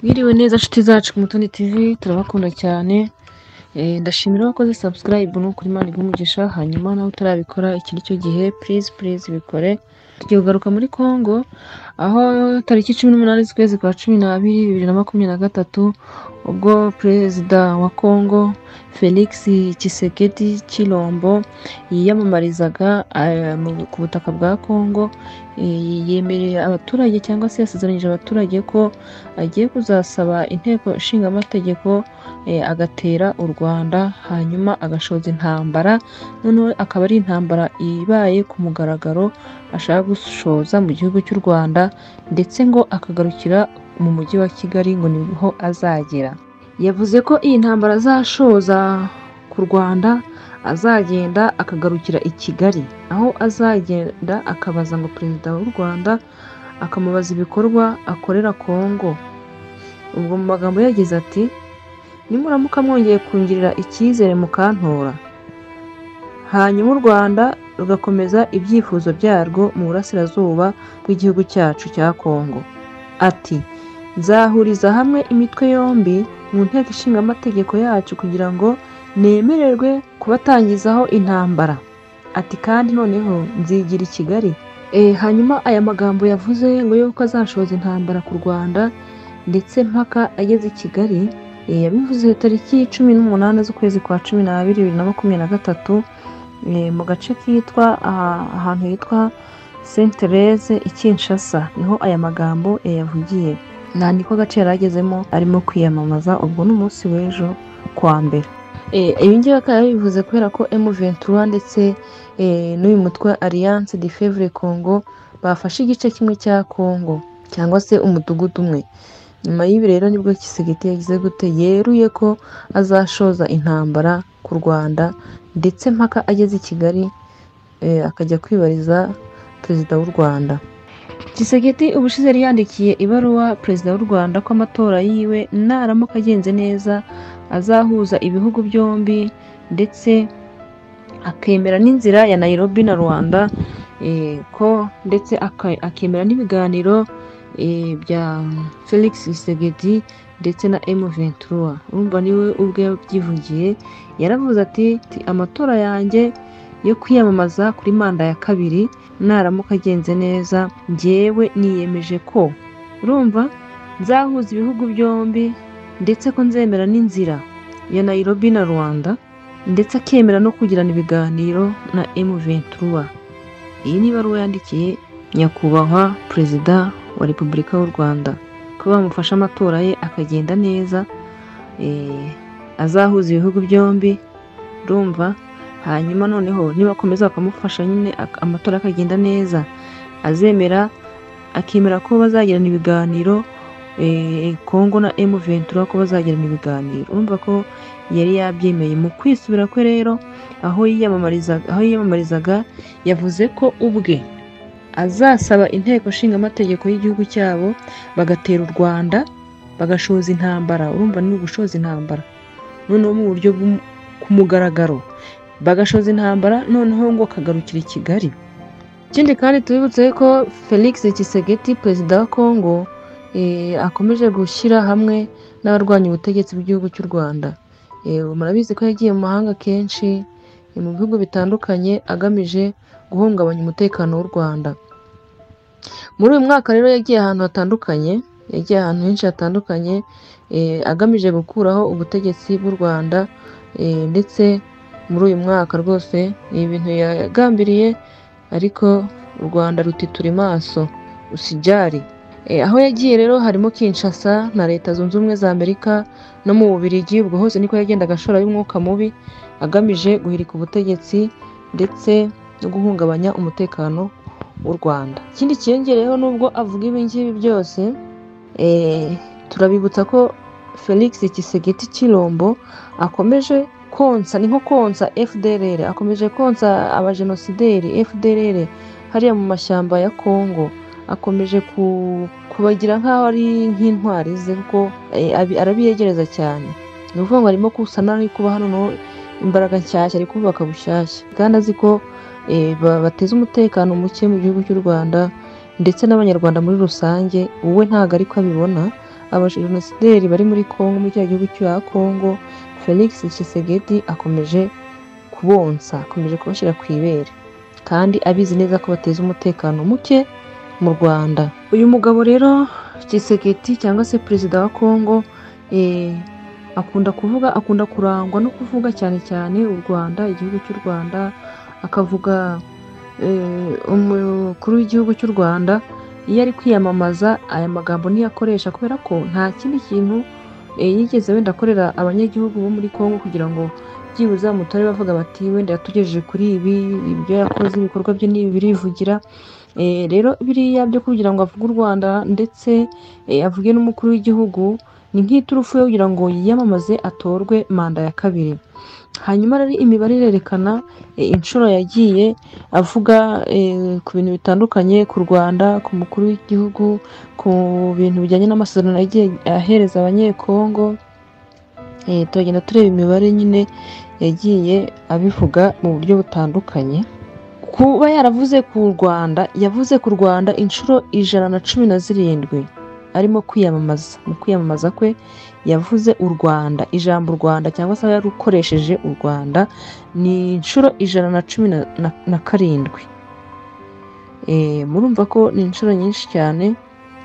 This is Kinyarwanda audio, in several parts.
Mwiriwe neza nshuti zacu ku Mutoni TV turabakunda cyane Eh, ndashimira abakoze subscribe ni ukuri Imana iguhe umugisha hanyuma nawe utarabikora iki ni cyo gihe please please bikore tugiye kugaruka muri Congo aho tariki cumi n'umunani z'ukwezi kwa cumi n'abiri bibiri na makumyabiri na gatatu ubwo perezida wa Congo Felix Tshisekedi Chilombo yiyamamarizaga eh, mu- ku butaka bwa Congo eh, yemereye abaturage cyangwa se yasezeranyije abaturage ko agiye kuzasaba inteko ishingamategeko eh, agatera u Rwanda hanyuma agashoza intambara noneho akaba ari intambara ibaye ku mugaragaro ashaka gushoza mu gihugu cy'u Rwanda ndetse ngo akagarukira mu mujyi wa Kigali ngo niho azagera yavuze ko iyi ntambara azashoza ku Rwanda azagenda akagarukira i Kigali aho azagenda akabaza ngo perezida w'u Rwanda akamubaza ibikorwa akorera Kongo ubwo mu magambo ye yagize ati nimuramuka mwongeye kungirira icyizere mukantora hanyuma u rwanda rugakomeza ibyifuzo byarwo mu burasirazuba bw'igihugu cyacu cya kongo ati nzahuriza hamwe imitwe yombi mu nteko ishinga amategeko yacu kugira ngo nemererwe kubatangizaho intambara ati kandi noneho nzigira i kigali e, hanyuma aya magambo yavuze ngo yuko azashoza intambara ku rwanda ndetse mpaka ageze i kigali Eh, yabivuze tariki cumi n'umunani z'ukwezi kwa cumi n'abiri bibiri na makumyabiri na gatatu eh, mu gace kitwa aha- ahantu hitwa Saint Therese i Kinshasa niho aya magambo yayavugiye nta niko gace yari agezemo arimo kwiyamamaza ubwo ni umunsi w'ejo kuwa mbere Eh, ibi ngibi akaba yabivuze kubera ko M23 ndetse eh, n'uyu mutwe wa Alliance de Fevre Congo bafashe igice kimwe cya Congo cyangwa se umudugudu umwe nyuma y'ibi rero nibwo Kisigiti yagize gute yeruye ko azashoza intambara ku Rwanda ndetse mpaka ageze i Kigali eh, akajya kwibariza perezida w'u Rwanda Kisigiti ubushize yari yandikiye ibaruwa perezida w'u Rwanda ko amatora yiwe naramuka agenze neza azahuza ibihugu byombi ndetse akemera n'inzira ya Nairobi na Rwanda eh, ko ndetse aka- akemera n'ibiganiro eh, bya Felix Isegedi ndetse na M23 urumva niwe ubwe yabyivugiye yaravuze ati "Ti- amatora yanjye yo kwiyamamaza kuri manda ya kabiri naramuka agenze neza njyewe niyemeje ko urumva nzahuza ibihugu byombi ndetse ko nzemera n'inzira ya Nairobi na Rwanda ndetse akemera no kugirana ibiganiro na M23 iyi ni ibaruwa yandikiye nyakubahwa perezida wa repubulika y'u Rwanda ko bamufasha amatora ye akagenda neza eh, azahuza ibihugu byombi urumva hanyuma noneho nibakomeza bakamufasha nyine ak- amatora akagenda neza azemera akemera ko bazagirana ibiganiro eh, Congo na M23 ko bazagirana ibiganiro urumva ko yari yabyemeye mu kwisubira kwe rero aho yiyamamarizaga aho yiyamamarizaga yavuze ko ubwe azasaba inteko ishinga amategeko y'igihugu cyabo bagatera u Rwanda bagashoza intambara urumva ni ugushoza intambara noneho mu buryo bw'um- ku mugaragaro bagashoza intambara noneho ngo kagarukira i Kigali ikindi kandi tubibutse ko Felix Tshisekedi perezida wa Congo eh, akomeje gushyira hamwe n'abarwanya ubutegetsi bw'igihugu cy'u Rwanda Eh, murabizi ko yagiye mu mahanga kenshi eh, mu bihugu bitandukanye agamije guhungabanya umutekano w'u Rwanda muri uyu mwaka rero yagiye ahantu hatandukanye yagiye ahantu henshi hatandukanye eh, agamije gukuraho ubutegetsi bw'u Rwanda eh, ndetse muri uyu mwaka rwose ni ibintu yagambiriye ariko u Rwanda rutitura imaso usijari Eh, aho yagiye rero harimo Kinshasa na Leta Zunze Ubumwe za Amerika no mu Bubiligi ubwo hose niko yagendaga ashora y'umwuka mubi agamije guhirika ubutegetsi ndetse no guhungabanya umutekano w'u Rwanda ikindi cyiyongereyeho nubwo avuga ibi ngibi byose eh, turabibutsa ko Felix Tshisekedi Chilombo akomeje konsa ni nko konsa FDLR akomeje konsa abajenosideri FDLR hariya mu mashyamba ya Congo akomeje ku, kubagira nk'aho ari nk'intwari ze kuko eh, abi- arabiyegereza cyane ni ukuvuga ngo arimo kusa naho ari kuba hano no- imbaraga nshyashya ari kubaka bushyashya kandi azi ko eh, ba- bateza umutekano muke mu gihugu cy'u Rwanda ndetse n'abanyarwanda muri rusange wowe ntabwo ariko abibona abajenosideri bari muri Congo muri cya gihugu cya Congo Felix Tshisekedi akomeje kubonsa akomeje kubashyira ku ibere kandi abizi neza ko bateza umutekano muke mu Rwanda uyu mugabo rero Tshisekedi cyangwa se perezida wa Congo eh, akunda kuvuga akunda kurangwa no kuvuga cyane cyane u Rwanda igihugu cy'u Rwanda akavuga eh, umukuru w'igihugu cy'u Rwanda iyo ari kwiyamamaza aya magambo niyo akoresha kubera ko nta kindi kintu eh, yigeze wenda akorera abanyagihugu bo muri Congo kugira ngo byibuze bamutore bavuga bati wenda yatugejeje kuri ibi ibyo yakoze ibikorwa bye n'ibi birivugira Eh, rero biriya byo kugira ngo avuge u Rwanda ndetse eh, avuge n'umukuru w'igihugu ni nk'iturufu yo kugira ngo yiyamamaze atorwe manda ya kabiri hanyuma rero imibare irerekana eh, inshuro yagiye avuga eh, ku bintu bitandukanye ku Rwanda ku mukuru w'igihugu ku bintu bijyanye n'amasezerano yagiye ahereza abanyekongo Eh, turagenda tureba imibare nyine yagiye abivuga mu buryo butandukanye kuba yaravuze ku Rwanda yavuze ku Rwanda inshuro ijana na cumi na zirindwi arimo kwiyamamaza mu kwiyamamaza kwe yavuze u Rwanda ijambo u Rwanda cyangwa se yarukoresheje u Rwanda ni inshuro ijana na cumi na, na, na karindwi Eh, murumva ko ni inshuro nyinshi cyane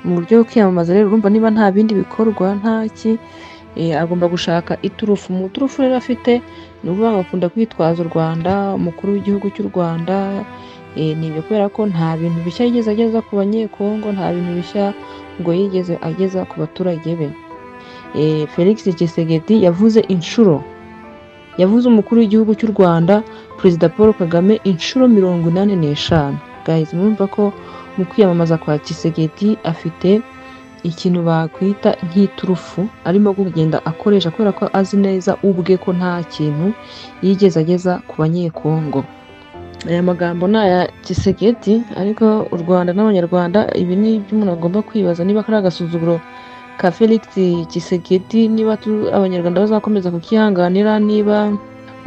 mu buryo bwo kwiyamamaza rero urumva niba nta bindi bikorwa ntaki eh, agomba gushaka iturufu mu turufu rero afite ni ukuvuga ngo akunda kwitwaza u Rwanda umukuru w'igihugu cy'u Rwanda eh, ni ibyo kubera ko nta bintu bishya yigeze ageza ku banyekongo nta bintu bishya ngo yigeze ageza ku baturage be Eh, Felix Tshisekedi yavuze inshuro yavuze umukuru w'igihugu cy'u Rwanda perezida Paul Kagame inshuro mirongo inani n'eshanu guys murumva ko mu kwiyamamaza kwa Tshisekedi afite ikintu bakwita nk'iturufu arimo kugenda akoresha kubera ko azi neza ubwe ko nta kintu yigeze ageza ku banyekongo aya magambo ni aya Tshisekedi ariko u Rwanda n'abanyarwanda ibi ni ibyo umuntu agomba kwibaza niba ari agasuzuguro ka Felix Tshisekedi niba tu- abanyarwanda bazakomeza kukihanganira niba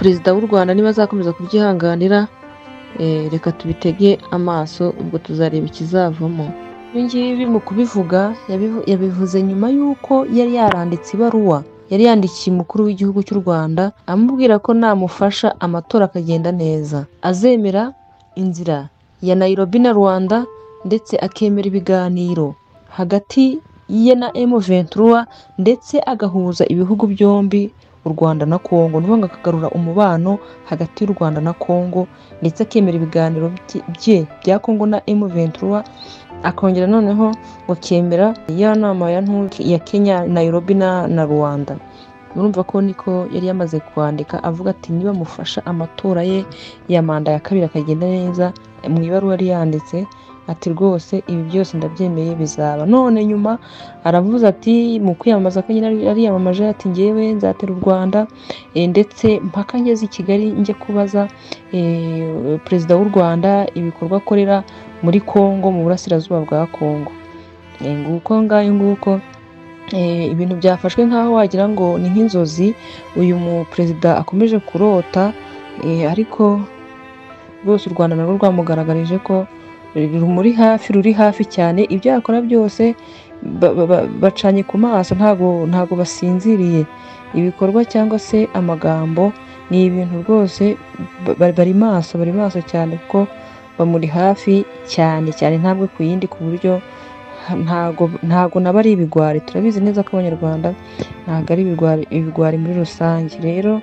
perezida w'u Rwanda niba azakomeza kubyihanganira eh, reka tubitege amaso ubwo tuzareba ikizavamo ibi ngibi mu kubivuga yabivu- yabivuze nyuma y'uko yari yaranditse ibaruwa yari yandikiye umukuru w'igihugu cy'u Rwanda amubwira ko namufasha amatora akagenda neza azemera inzira ya Nairobi na Rwanda ndetse akemera ibiganiro hagati ye na M23 ndetse agahuza ibihugu byombi u Rwanda na Congo ni ukuvuga ngo akagarura umubano hagati y'u Rwanda na Congo ndetse akemera ibiganiro bye- bye bya Congo na M23 akongera noneho bakemera ya nama ya ntuke ya Kenya Nairobi na, na Rwanda murumva ko niko yari yamaze kwandika avuga ati niba mufasha amatora ye ya manda ya kabiri akagenda neza mu ibaruwa yari yanditse ati rwose ibi byose ndabyemeye bizaba none nyuma aravuze ati mu kwiyamamaza ko nyine yari yamamaje ati ngewe nzatera u Rwanda eh, ndetse mpaka ngeze i Kigali njye kubaza eh, perezida w'u Rwanda ibikorwa akorera muri Congo mu burasirazuba bwa Congo Eh, nguko ngayo nguko eh, ibintu byafashwe nk'aho wagira ngo ni nk'inzozi uyu mu perezida akomeje kurota eh, ariko rwose u Rwanda narwo rwamugaragarije ko rumuri hafi ruri hafi cyane ibyo yakora byose ba- ba- ba- bacanye ku maso ntago ntago basinziriye ibikorwa cyangwa se amagambo ni ibintu rwose ba- ba- bari maso bari maso cyane kuko bamuri hafi cyane cyane ntabwo ku yindi ku buryo ha- ntago ntago naba ari ibigwari turabizi neza ko abanyarwanda ntago ari ibigwari, ibigwari muri rusange rero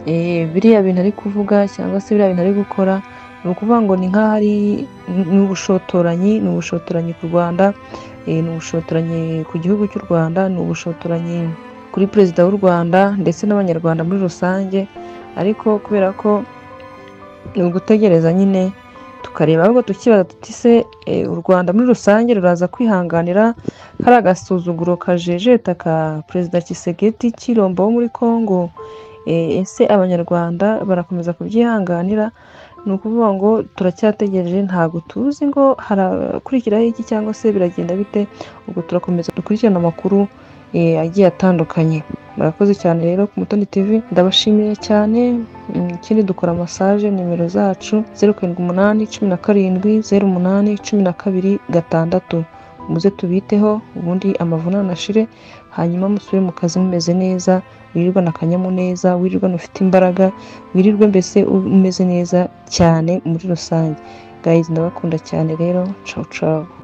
eh, biriya bintu ari kuvuga cyangwa se biriya bintu ari gukora ni ukuvuga ngo ni nk'aho ari ni ubushotoranyi ni ubushotoranyi ku Rwanda eh, ni ubushotoranyi ku gihugu cy'u Rwanda ni ubushotoranyi kuri perezida w'u Rwanda ndetse n'abanyarwanda muri rusange ariko kubera ko ni ugutegereza nyine tukareba ahubwo tukibaza tuti se eh, u Rwanda muri rusange ruraza kwihanganira hari agasuzuguro kajejeta ka perezida Tshisekedi cy'irombo wo muri Congo Eh, ese abanyarwanda barakomeza kubyihanganira ni ukuvuga ngo turacyategereje ntabwo tuzi ngo harakurikiraho iki cyangwa se biragenda bite ubwo turakomeza dukurikirane amakuru eh, agiye atandukanye murakoze cyane rero ku Mutoni TV ndabashimiye cyane Mm, ikindi dukora massage nimero zacu zeru karindwi umunani cumi na karindwi zeru umunani cumi na kabiri gatandatu muze tubiteho ubundi amavunane ashire hanyuma musubire mu kazi mumeze neza wirirwane akanyamuneza wirirwane ufite imbaraga wirirwe mbese umeze neza cyane muri rusange gayizi ndabakunda cyane rero cawu cawu